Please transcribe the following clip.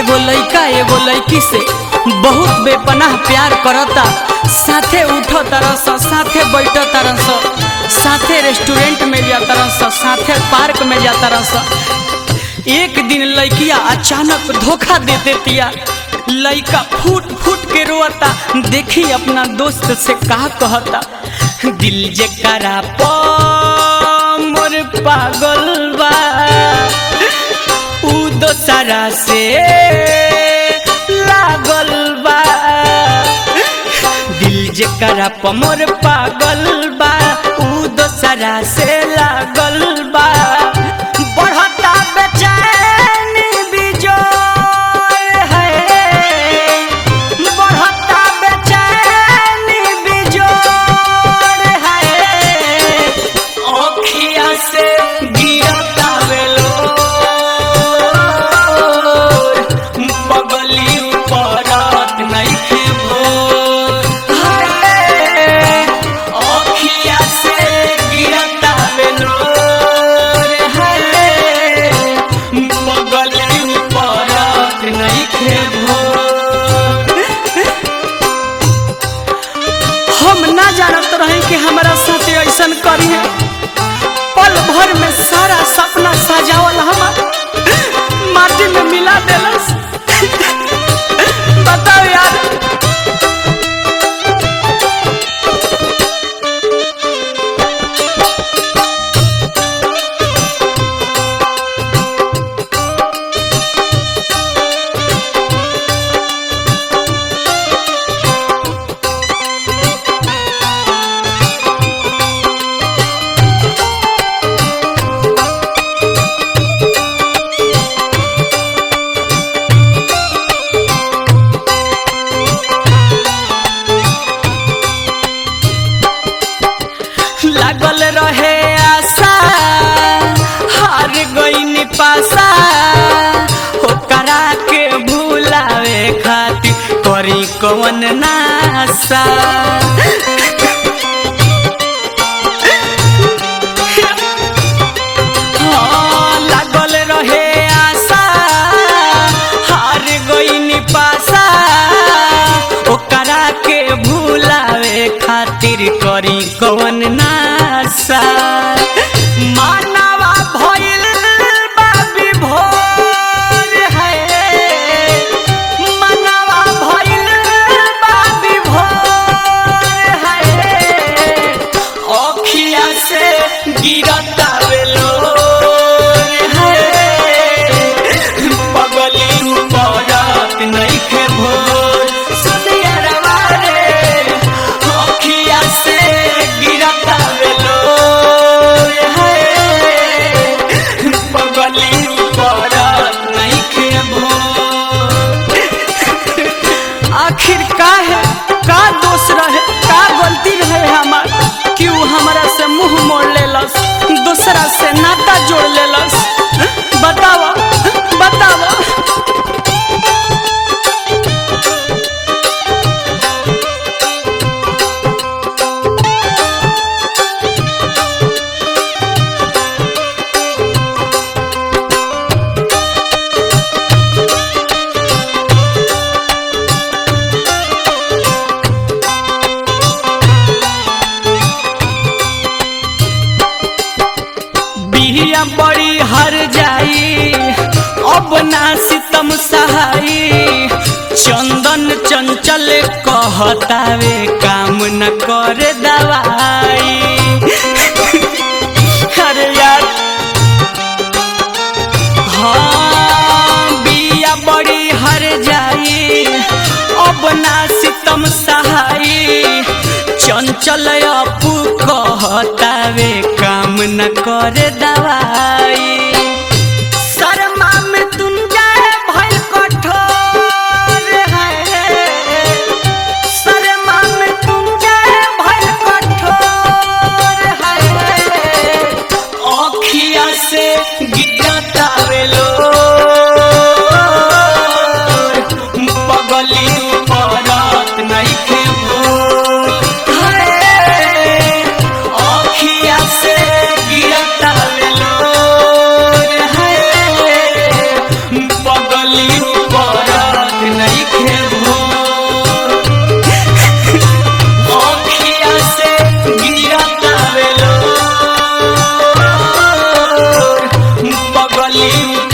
एगो लइका एगो लइकी से बहुत बेपनाह प्यार करता साथे उठ तरस साथे बैठ तरस साथे रेस्टोरेंट में जा तरस साथे पार्क में जा तरस एक दिन लइकिया अचानक धोखा दे देतिया लइका फूट फूट के रोता देखी अपना दोस्त से कहा कहता दिल जकरा प मोर पागल बा उ दोसरा से लागल बा दिल जकरा प मोर पागल बा उ दोसरा से लागल बा बढ़ता बेचैनी बिजोर है बढ़ता बेचैनी बिजोर है ओखिया से गिरता बेलो बगली परत नइखे भोर है ओखिया से गिरता बेलो है बगली परत नइखे भोर हम ना जानत रहे कि हमारा साथे ऐसन करी है पल भर में सारा सपना सजावल हमार माटी में मिला देलस बताओ यार लागल रहे आशा हार गई पासा ओकरा के भूलावे खातिर करी कवन नासा हाँ, लागल रहे आशा हार गई पासा ओकरा के भूलावे खातिर करी कवन नासा मानवा भइल बा विभोर है मानवा भइल बा विभोर है अखिया से गिरता बेलो पगली परत नइखे भोर सुनियरवा रे अखिया से गिरता बेलो पगली परत नइखे भोर आखिर का है का दोष रहे का गलती रहे हमार क्यों हमारा से मुंह मोड़ लेलस दूसरा से नाता जोड़ लेलस बतावा बतावा बिहिया बड़ी हर जाई अब ना सितम सहाई चंदन चंचल कहतावे काम न करे दवाई अरे यार हाँ बिया बड़ी हर जाई अब ना सितम सहाई चंचल अपू कहतावे काम न करे दवाई शर्मा में तुम जाए भइल कठोर है शर्मा में तुम जाए भइल कठोर है अखिया से गिरता बेलो पगली परत नइखे भोर अखिया से गिरता बेलो गईली